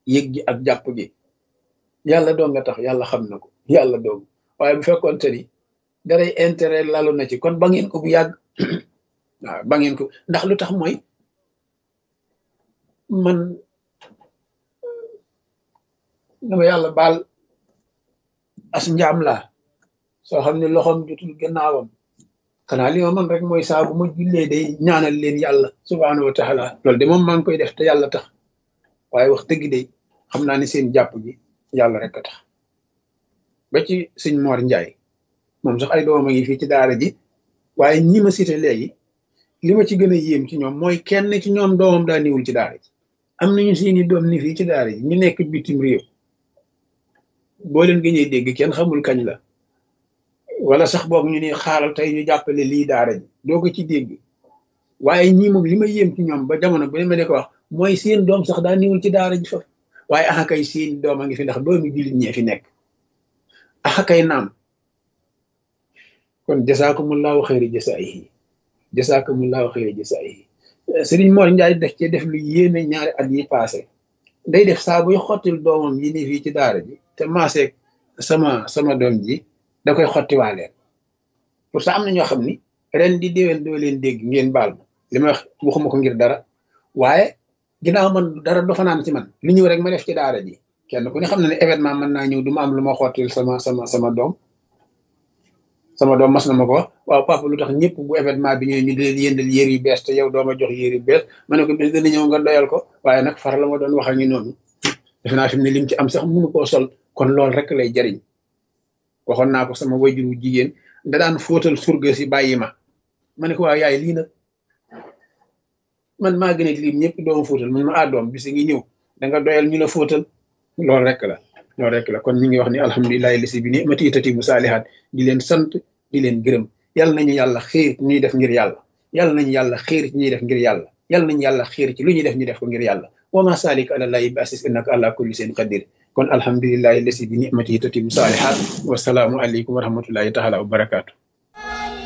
yëg gi ak jàpp gi yàlla doo nga tax yàlla xam na ko yàlla doog waaye bu fekkoon te ni daray intérêt lalu na ci kon ba ngeen ko bu yàgg waaw ba ngeen ko ndax lu tax mooy man dama yàlla baal as njaam laa soo xam ne loxoom jotul gannaawam xanaa li ma man rek mooy saa bu ma jullee day ñaanal leen yàlla subhaanahu wa taala loolu de moom maa ngi koy def te yàlla tax waaye wax dëgg de xam naa ne seen jàpp gi yàlla rek a tax ba ci sëñ Mor Njaay moom sax ay doomam a ngi fii ci daara ji waaye ñi ma cité léegi li ma ci gën a yéem ci ñoom mooy kenn ci ñoom doomam daa niwul ci daara ji am nañu seeni doom ni fii ci daara ji ñu nekk bitim réew boo leen gëñee dégg kenn xamul kañ la wala sax boog ñu ne xaaral tey ñu jàppale lii daara ji doo ko ci dégg waaye ñii moom li ma yéem ci ñoom ba jamono bu ne ma de ko wax mooy seen doom sax daa niwul ci daara ji fa waaye axa kay seen doom a ngi fi ndax doomi jullit ñee fi nekk axa kay naam kon jasaakumullahu xayri jasaayihi jasaakumullahu xayri jasaayihi Sëriñ Mor Njaay def ci def lu yéeme ñaari at yi passé day def saa buy xottil doomam yi ni fii ci daara ji te maaseeg sama sama doom ji da koy xottiwaaleen pour ça am na ñoo xam ni ren di déwén doo leen dégg ngeen baal ma li ma wax waxuma ko ngir dara waaye ginnaaw man dara do fanaan ci man li ñëw rek ma def ci daara ji kenn ku ne xam na ne événement mën naa ñëw du ma am lu ma xottil sama sama sama doom sama doom mas na ma ko wax waaw papa lu tax ñëpp bu événement bi ñëwee ñu di leen yëndal yére yu bees te yow dooma jox yére yu bees ma ne ko bis dana ñëw nga doyal ko waaye nag far la ma doon wax ak ñu noonu defe naa fi mu ne lim ci am sax mënu koo sol kon loolu rek lay jariñ waxoon naa ko sama wajuru jigéen da daan fóotal surga si bàyyi ma ma ne ko waaw yaay lii nag man maa gën a lim ñëpp dooma fóotal man ma ah doom bis ngi ñëw da nga doyal ñu la fóotal loolu rek la loolu rek la kon ñu ngi wax ni alhamdulilahi lisi bi ni ma tiitati mu saalihaat di leen sant di leen gërëm yàlla nañu yàlla xiir ci ñuy def ngir yàlla yàlla nañu yàlla xiir ci ñuy def ngir yàlla yàlla nañu yàlla xiir ci lu ñuy def ñu def ko ngir yàlla wa ma salik ala llahi bi asis innaka ala kulli seen qadir kon alhamdulilahi lisi bi ni ma tiitati mu saalihaat wasalaamu aleykum wa rahmatullahi taala wa barakaatu